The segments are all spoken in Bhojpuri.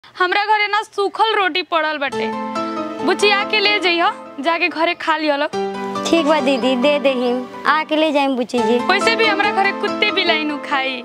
हमरा घरे ना सूखल रोटी पड़ल बाटे बुचिया के ले जइह जाके घरे खा लियो लोग ठीक बा दीदी दे देही आके ले जाइम बुची जी वैसे भी हमरा घरे कुत्ते बिलाई नु खाई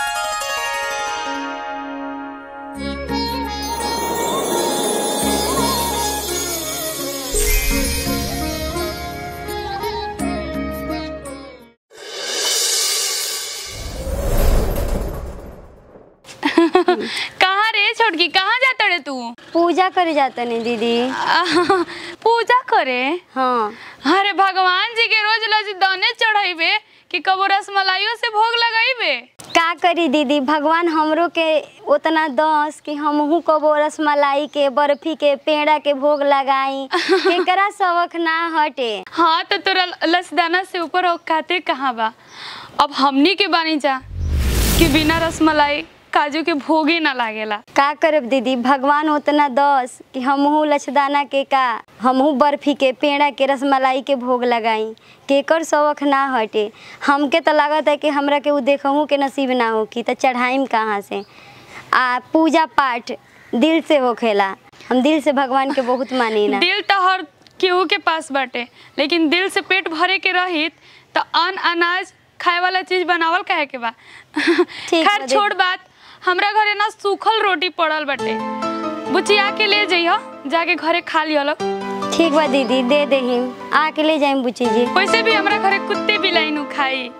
कहाँ रे छोटकी कहाँ जाता रे तू पूजा करे जाता नहीं दीदी आह, पूजा करे हाँ अरे भगवान जी के रोज रोज दाने चढ़ाइबे कि कबो रसमलाइयो से भोग लगाइबे का करी दीदी भगवान हमरो के उतना दस कि हमहू कबो रसमलाई के बर्फी के पेड़ा के भोग लगाई केकरा शौक ना हटे हाँ तो तोरा लसदाना से ऊपर औकाते कहाँ बा अब हमनी के बानी जा कि बिना रसमलाई काजू के भोगे ना लागेला का करब दीदी भगवान उतना दस कि हमहू लछदाना के का हमहू बर्फी के पेड़ा के रसमलाई के भोग लगाई केकर शौक ना हटे हमके तो लागत है कि हमरा के उ देखहू के नसीब ना हो कि तो चढ़ाइम कहाँ से आ पूजा पाठ दिल से होखेला हम दिल से भगवान के बहुत मानी ना दिल तो हर केहू के पास बाटे लेकिन दिल से पेट भरे के रहित तो अन अनाज खाए वाला चीज बनावल काहे के बा ठीक बा खैर दीदी। छोड़ बात हमरा घरे ना सूखल रोटी पड़ल बाटे बुचिया के ले जइह जाके घरे खा लियो लोग ठीक बा दीदी दे देही आके ले जाइम बुची जी वैसे भी हमरा घरे कुत्ते बिलाई नु खाई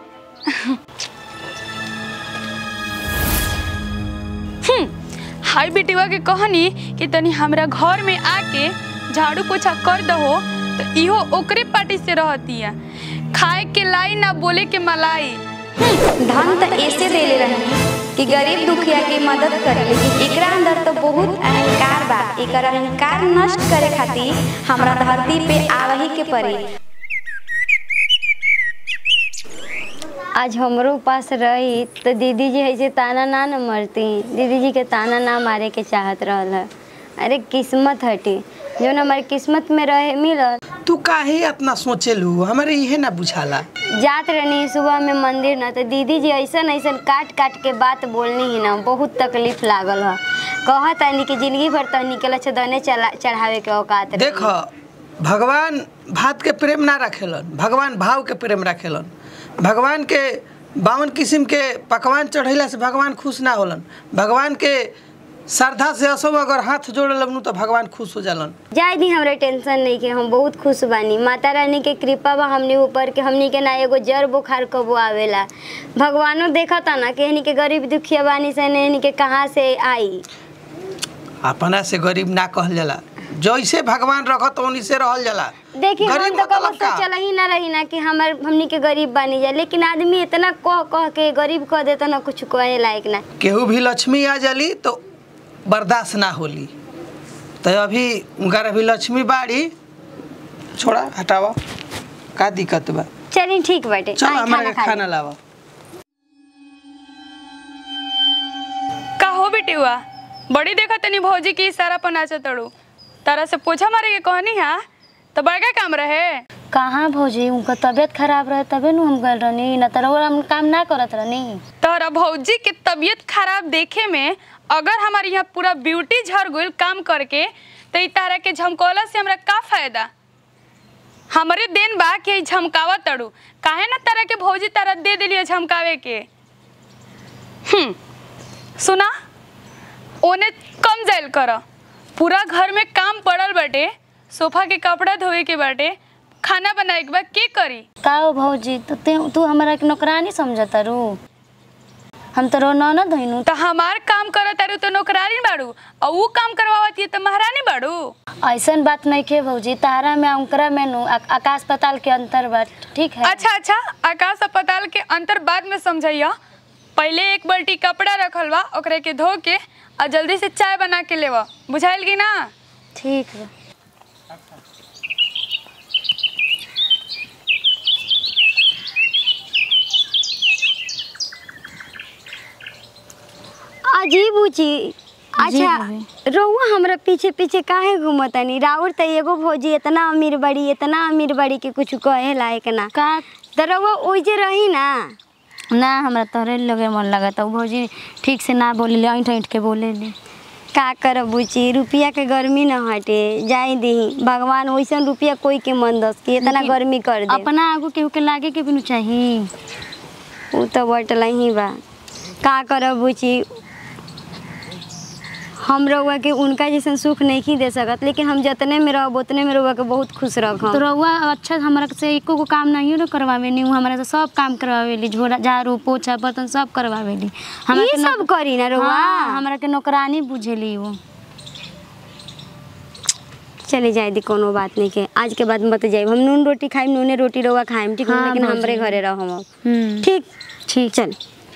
हम्म, हाय बेटिवा के कहनी कि तनी हमरा घर में आके झाड़ू पोछा कर दहो तो इहो ओकरे पार्टी से रहतिया खाए के लाई ना बोले के मलाई धन तो ऐसे देले रही कि गरीब दुखिया के मदद करे लेकिन एकरा अंदर तो बहुत अहंकार बा एकर अहंकार नष्ट करे खातिर हमरा धरती पे आवही के पड़ी आज हमरो पास रही तो दीदी जी ऐसे ताना ना न मरती दीदी जी के ताना ना मारे के चाहत रहल है अरे किस्मत हटी जो हमारी किस्मत में रहे मिलल तू काहे इतना सोचेलू हमारे इहे ना बुझाला जात रहनी सुबह में मंदिर न तो दीदी जी ऐसन ऐसन काट काट के बात बोलनी ही ना बहुत तकलीफ लागल है कहत आनी कि जिंदगी भर तो निकल दने चला चढ़ावे के औकात रही। देख भगवान भात के प्रेम ना रखेलन भगवान भाव के प्रेम रखेलन भगवान के बावन किस्म के पकवान चढ़ैला से भगवान खुश ना होलन भगवान के श्रद्धा से असो अगर हाथ जोड़ लगनू तो भगवान खुश हो जालन जाय दी हमरे टेंशन नहीं के हम बहुत खुश बानी माता रानी के कृपा बा हमने ऊपर के हमनी के ना एगो जर बुखार कबो आवेला भगवानो देखता ना कि हनी के गरीब दुखिया बानी से हनी के कहाँ से आई अपना से गरीब ना कहल जाला जैसे भगवान रखत ओनी से रहल जाला देखिए हम गरीब तो कबो मतलब का? सोचल ही ना रही ना कि हमर हमनी के गरीब बानी जा लेकिन आदमी इतना कह कह के गरीब कह देता ना कुछ कहे लायक ना केहू भी लक्ष्मी आ जाली तो बर्दाश्त ना होली तो अभी उनका अभी लक्ष्मी बाड़ी छोड़ा हटावा का दिक्कत बा चलिए ठीक बाटे चल आई हमारे खा खाना ली। लावा का हो बेटिवा बड़ी देखा तनी भौजी की इशारा पर नाचा तड़ू तारा से पूछा मारे के कहनी हा तो बड़का काम रहे कहाँ भौजी उनका तबीयत खराब रहे तबे नु हम गल रहनी न तो रउआ हम काम ना करत रहनी तोहरा भौजी के तबीयत खराब देखे में अगर हमारे यहाँ पूरा ब्यूटी झड़ गइल काम करके तो ई तारा के झमकौला से हमरा का फायदा हमरे देन बा कि ई झमकावा तड़ू काहे ना तारा के भौजी तारा दे दिलियो झमकावे के हम्म सुना ओने कम जाइल कर पूरा घर में काम पड़ल बाटे सोफा के कपड़ा धोए के बाटे खाना बनाए के बा के करी का हो भौजी तो ते तू हमरा के नौकरानी समझता रू हम तो रो ननद धइनु तो हमार काम करत तारू तो नौकरानी बाड़ू और ऊ काम करवावती है तो महारानी बाड़ू ऐसन बात नहीं के भौजी तारा में उनकरा में नु आ- आकाश पताल के अंतर बा ठीक है अच्छा अच्छा आकाश अस्पताल के अंतर बाद में समझैया पहले एक बाल्टी कपड़ा रखल बा ओकरे के धो के और जल्दी से चाय बना के लेवा बुझाइल की ना ठीक बा अजीब ऊची अच्छा रउआ हमरा पीछे पीछे काहे घूमतानी राउर त एगो भौजी इतना अमीर बड़ी इतना अमीर बड़ी कि कुछ कहे लायक ना का त रउआ ओइजे रही ना ना हमरा तोहरे लगे मन लगता उ भौजी ठीक से ना बोले ले ऐंठ ऐंठ के बोले ले का करब बुची रुपया के गर्मी न हटे जाई दही भगवान वैसन रुपया कोई के मन दस कि इतना लेकिन गर्मी कर दे अपना आगू केहू के लागे के भी न चाही उ तो बटल ही बा का करब बुची हम रउआ के उनका जैसन सुख नहीं दे सकत लेकिन हम जितने में रहब उतने में रउआ के बहुत खुश तो रखम रउआ अच्छा हमरा से एको को काम नहीं न करवावेली उ हमरा से सब काम करवावेली झोरा झाड़ू पोछा बर्तन सब करवावेली हमरा ई के सब नौक- करी ना रउआ हाँ, हमरा के नौकरानी बुझेली वो चले जाए दी कोनो बात नहीं के आज के बाद मत जाए हम नून रोटी खाइम नूने रोटी रउआ खाइम ठीक है हाँ, लेकिन हमरे भौजी। घरे रहम अब हम्म ठीक ठीक चल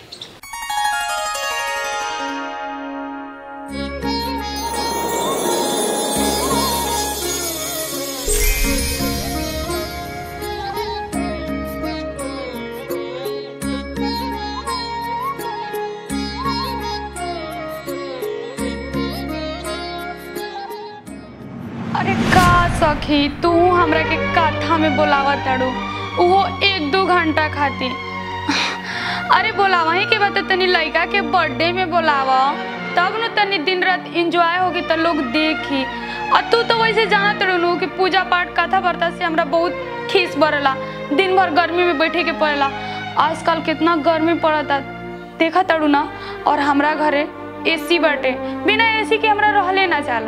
अरे का सखी तू हमरा के कथा में बोलावा तड़ू वो एक दो घंटा खातिर अरे बोलावा ही के बाद तनी लड़का के बर्थडे में बोलावा तब न तनी दिन रात एंजॉय होगी तो लोग देखी और तू तो वैसे जाना तड़ू नु कि पूजा पाठ कथा वार्ता से हमरा बहुत खीस बरला दिन भर गर्मी में बैठे के पड़ेला आजकल कितना गर्मी पड़ता देखा तड़ू ना और हमरा घरे एसी बाटे बिना एसी के हमरा रहले ना जाला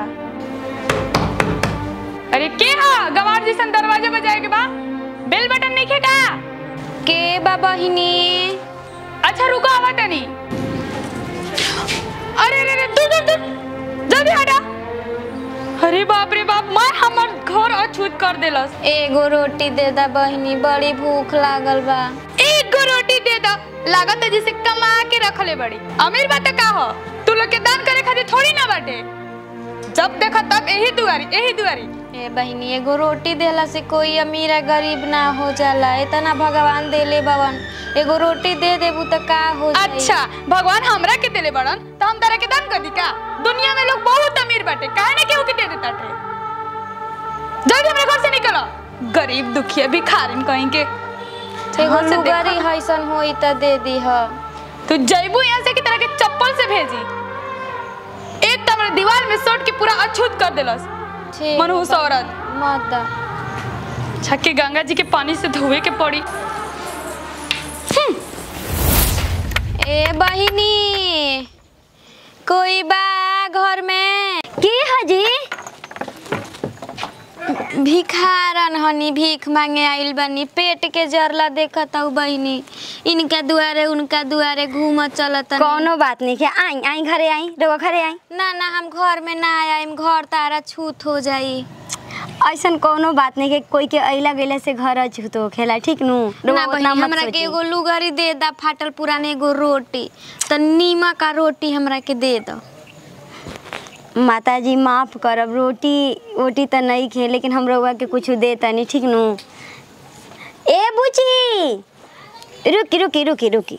अरे के हा गवार जैसन दरवाजा बजाए के बा बेल बटन नहीं खेका के बाबा हिनी अच्छा रुको आवा तनी अरे अरे अरे दूर दूर दूर जल्दी हटा अरे बाप रे बाप मैं हमर घर अछूत कर देलस एगो रोटी दे दा बहिनी बड़ी भूख लागल बा एक गो रोटी दे दा लागत है जैसे कमा के रखले बड़ी अमीर बात का हो तू लोग के दान करे खातिर थोड़ी ना बाटे जब देखा तब यही दुआरी यही दुआरी ए बहिनी एगो रोटी देला से कोई अमीर या गरीब ना हो जाला इतना भगवान देले बवन एगो रोटी दे देबू त का हो जाई अच्छा भगवान हमरा के देले बड़न तो हम तारा के दान कर दी का दुनिया में लोग बहुत अमीर बाटे काहे ना केहू के दे देता थे जल्दी हमरे घर से निकलो गरीब दुखिया भिखारिन कहीं के एगो हाँ, से लुगारी देखा। हैसन होई त दे दी ह तू जैबू यहाँ से की तरह के चप्पल से भेजी एक तो हमरा दीवार में सट के पूरा अछूत कर देलस ठीक मनहूस बा। औरत मत दा छक्के गंगा जी के पानी से धोवे के पड़ी ए बहिनी कोई बा घर में की हजी भिखारन हनी भीख मांगे आइल बनी पेट के जरला देखत हूँ बहिनी इनका दुआरे उनका दुआरे घूम चलत कोनो बात नहीं है आई आई घरे आई रउआ घरे आई ना ना हम घर में ना आइम घर तारा छूत हो जाई ऐसन कोनो बात नहीं है कोई के अइला गइला से घर अछूत हो खेला ठीक नु रउआ ना उतना बहिनी मत हमरा के सोची। एगो लुगरी दे दा फाटल पुराने एगो रोटी त नीमा का रोटी हमरा के दे दो माता जी माफ करब रोटी वोटी तो नहीं खे लेकिन हम रउआ के कुछ दे तनी ठीक नु ए बुची रुकी रुकी रुकी रुकी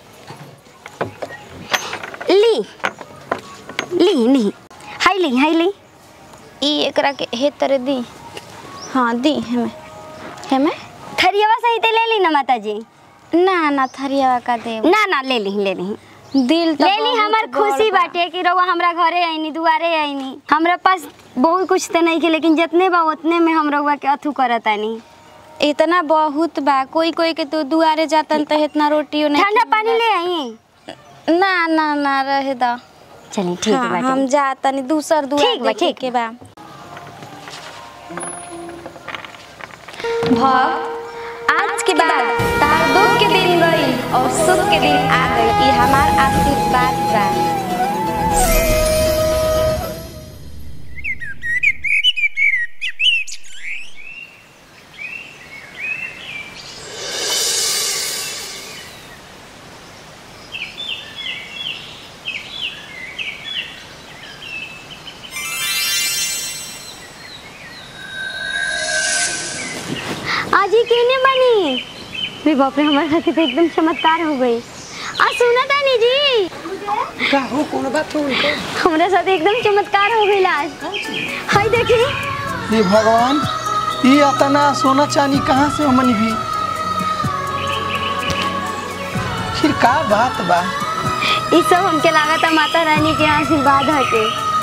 ली ली ली हाई ली हाई ली ई एकरा के हे तरह दी हाँ दी हमें हमें थरियावा सही ते ले ली ना माता जी ना ना थरिया का दे ना ना ले ली ले ली दिल तो ले ली बहुत हमार बड़ खुशी बा। बाटे कि रउआ हमरा घरे आईनी दुआरे आईनी हमरा पास बहुत कुछ तो नहीं के लेकिन जितने बा उतने में हम रउआ के अथू करतानी इतना बहुत बा कोई कोई के तो दुआरे जातन तो इतना रोटियो नहीं ठंडा पानी ले आई ना ना ना रहे दा चलिए ठीक हाँ, बाटे हम जातनी दूसर दुआर ठीक बा, देखे ठीक के बा भव आज के बाद तार दुख के दिन गई और सुख के दिन आ गई ये हमार आशीर्वाद बा आज ही केने बनी रे बाप रे हमारे साथ तो एकदम चमत्कार हो गई आ सुना तानी जी का हो कोनो बात हो गई हमारे साथ एकदम चमत्कार हो गई आज हाय देखी ये भगवान ये अतना सोना चांदी कहाँ से हमनी भी फिर का बात बा ई सब हमके लागत माता रानी के आशीर्वाद हटे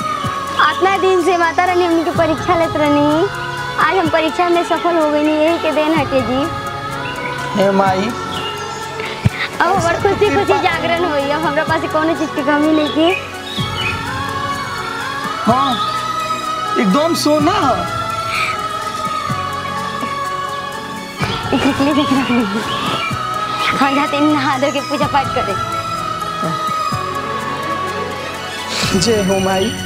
माता रानी हमनी के परीक्षा लेत रहनी आज हम परीक्षा में सफल हो गई यही के देन हटे जी हे माई अब हमार खुशी खुशी जागरण होई अब हमरा पास कोनो चीज की कमी नहीं की हाँ एकदम सोना है इसलिए देख रहा हूँ हम जाते हैं नहा धो के पूजा पाठ करे जय हो माई